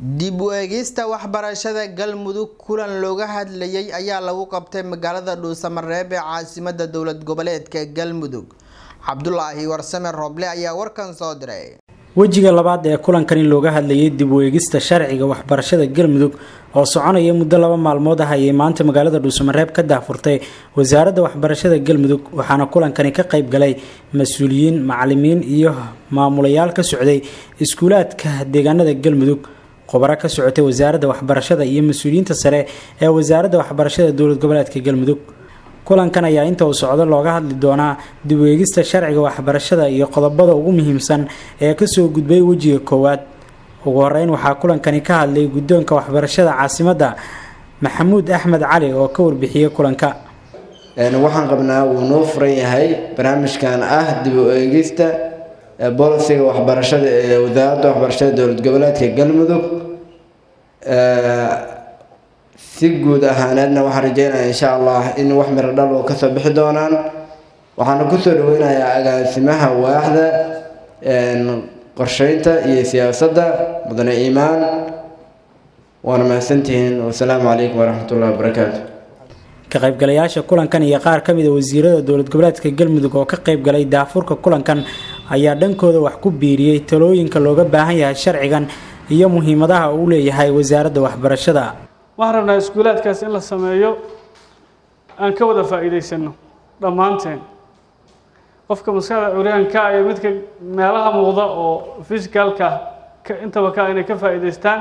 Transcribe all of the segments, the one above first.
dib u eegista waxbarashada galmudug kulan looga hadlayay ayaa lagu qabtay magaalada dhuusamareeb ee caasimada dowlad goboleedka galmudug cabdulaahi warsame rooble ayaa warkan soo diray wejiga labaad ee kulankan in looga hadlayay dib u eegista sharciga waxbarashada galmudug oo soconaya muddo laba maalmood ah ayay maanta magaalada dhuusamareeb ka daahfurtay wasaaradda waxbarashada galmudug waxaana kulankani ka qayb galay mas-uuliyiin macalimiin iyo maamulayaal ka socday iskuulaadka deegaanada galmudug khubaro ka socotay wasaaradda waxbarashada iyo mas-uuliyiinta sare ee wasaaradda waxbarashada dowlad goboleedka galmudug kulankan ayaa inta uu socdo looga hadli doonaa dib u eegista sharciga waxbarashada iyo qodobada ugu muhiimsan ee kasoo gudbay wejiga koowaad ugu horeyn waxaa kulankani ka hadlay guddoonka waxbarashada caasimadda maxamuud axmed cali oo ka warbixiyey kulanka waxaan qabnaa wuu noo furan yahay barnaamijkan ah dib u eegista bolisiga waxbarashada ee wasaaradda waxbarashada dowlad goboleedka galmudug si guud ahaaneedna waxaan rajeynayaa insha allah in wax miro dhal oo kasoo bixi doonaan waxaana kusoo dhaweynayaa agaasimaha waaxda qorsheynta iyo siyaasadda mudane iimaan waana mahadsantihiin wasalaamu calaykum waraxmatullahi wabarakaatu ka qaybgalayaasha kulankan iyo qaar ka mid a wasiirada dowlad goboleedka galmudug oo ka qaybgalay daafurka kulankan ayaa dhankooda wax ku biiriyey talooyinka looga baahan yahay sharcigan iyo muhiimadaha uu leeyahay wasaaradda waxbarashada waxaan rabnaa iskuulaadkaas in la sameeyo aan ka wada faa'iidaysano dhammaanteen qofka maskaxda curyaanka iyo midka meelaha muuqda oo fisicalka ka intaba ka inay ka faa'iidaystaan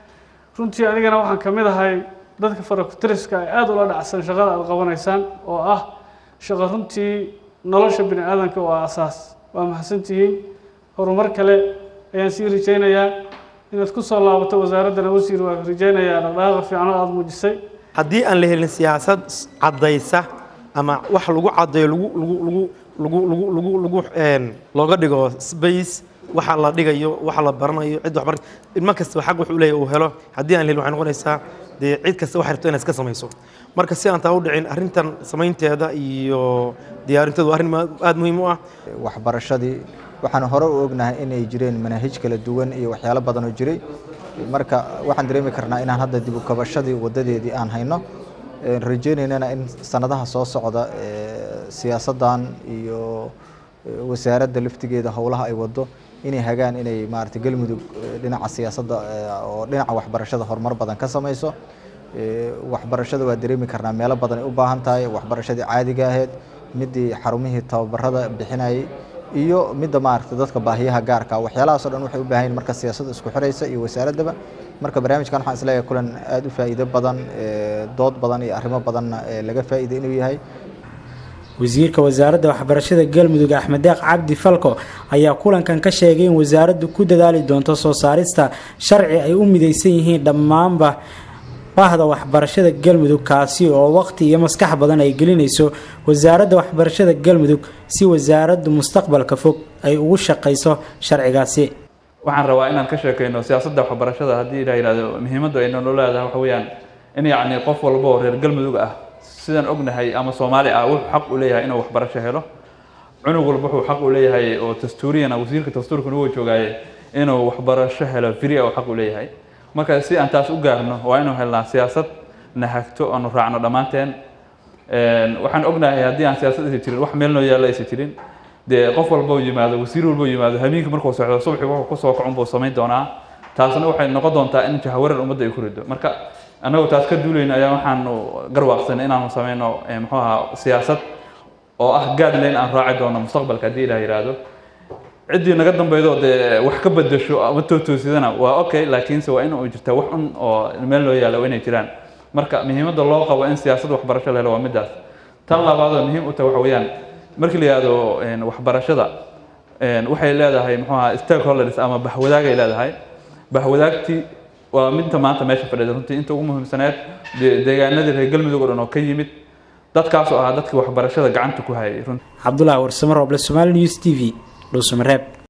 runtii anigana waxaan ka mid ahay dadka farakutiriska ay aada ula dhacsan shaqada aada qabanaysaan oo ah shaqo runtii nolosha bini aadanka oo ah asaas waa mahadsantihiin horumar kale ayaan sii rajaynayaa inaad ku soo laabato wasaaraddana wasiir waa rajaynayaa dhaqdhaqaaqa fiicno aada muujisay haddii aan la helin siyaasad caddaysa ama wax lagu caddeeyo lagu lagu lagu lagu lagu lagu lagu looga dhigo space waxa la dhigayo waxa la baranayo cid waxbar ilmo kastaba xaq wuxuu leeyahay uu helo haddii aan la helin waxay noqonaysaa dee cid kasta waxay rabto inay iska samayso marka si aan taa u dhicin arrintan samaynteeda iyo diyaarinteedu waa arrin aada muhiim u ah waxbarashadii waxaan hore u ognahay inay jireen manaahij kala duwan iyo waxyaalo badan oo jiray marka waxaan dareemi karnaa inaan hadda dib u kabashadii wadadeedii aan hayno rajeynaynana in sanadaha soo socda siyaasaddan iyo wasaaradda laftigeeda howlaha ay wado inay hagaan inay maarata galmudug dhinaca siyaasadda oo dhinaca waxbarashada horumar badan ka samayso waxbarashada waa dareemi karnaa meelo badan ay u baahan tahay waxbarashadii caadiga ahayd midii xarumihii tababarada bixinayay iyo midda maaragta dadka baahiyaha gaarka waxyaalahaas o dhan waxay u baahan yihin marka siyaasadda isku xiraysa iyo wasaaraddaba marka barnaamijkan waxaan isleeyahay kulan aada u faa'iido badan dood badan iyo arrimo badanna laga faa'iiday inuu yahay wasiirka wasaaradda waxbarashada galmudug axmed deeq cabdi falko ayaa kulankan ka sheegay in wasaaraddu ku dadaali doonto soo saarista sharci ay u midaysan yihiin dhammaanba bahda waxbarashada galmudug kaasi oo waqti iyo maskax badan ay gelinayso wasaaradda waxbarashada galmudug si wasaaraddu mustaqbalka fog ay ugu shaqayso sharcigaasi waxaan rabaa inaan ka sheekayno siyaasadda waxbarashada haddii la yidhahdo muhiimaddu ay noo leedahay waxa weeyaan in yacni qof walba oo reer galmudug ah sidaan ognahay ama soomaali ah wuxuu xaq u leeyahay inuu waxbarasho helo cunug walba wuxuu xaq u leeyahay oo dastuuriyana wasiirka dastuurkana wuu joogaaye inuu waxbarasho helo free oo xaq u leeyahay marka si aan taas u gaarno waa inuu helnaa siyaasad na hagto oonu raacno dhammaanteen waxaan ognahay haddii aan siyaasad aysa jirin wax meel noo yaalla aysa jirin dee qof walba yimaado wasiir walba yimaado habeenkii markuu socdo subaxii wuxuu kusoo kacun buu samayn doonaa taasna waxay noqon doontaa in jahawarar ummadda ay ku rido marka annagoo taas ka duulayna ayaa waxaanu garwaaqsanay inaanu samayno muxuu ahaa siyaasad oo ah guideline aan raaci doono mustaqbalka haddii ilaah yidhaahdo ciddii naga dambaydo dee wax ka bedasho ama tootoosidana waa okay laakiinse waa in uu jirtaa wax un oo meel loo yaalla waa inay jiraan marka muhiimadda loo qabo in siyaasad waxbarasho la helo waa middaas tan labaad oo muhiim u tahay waxa weeyaan markii la yihahdo waxbarashada waxay leedahay muxuu ahaa stakeholders ama bahwadaagay leedahay bahwadaagtii waa midta maanta meesha fadhida runtii inta ugu muhiimsaneed deegaanadii reer galmudug oo dhan oo ka yimid dadkaasoo ahaa dadkii waxbarashada gacanta ku hayay cabdulaahi warsamo rooble somaali news t v dhuusamareeb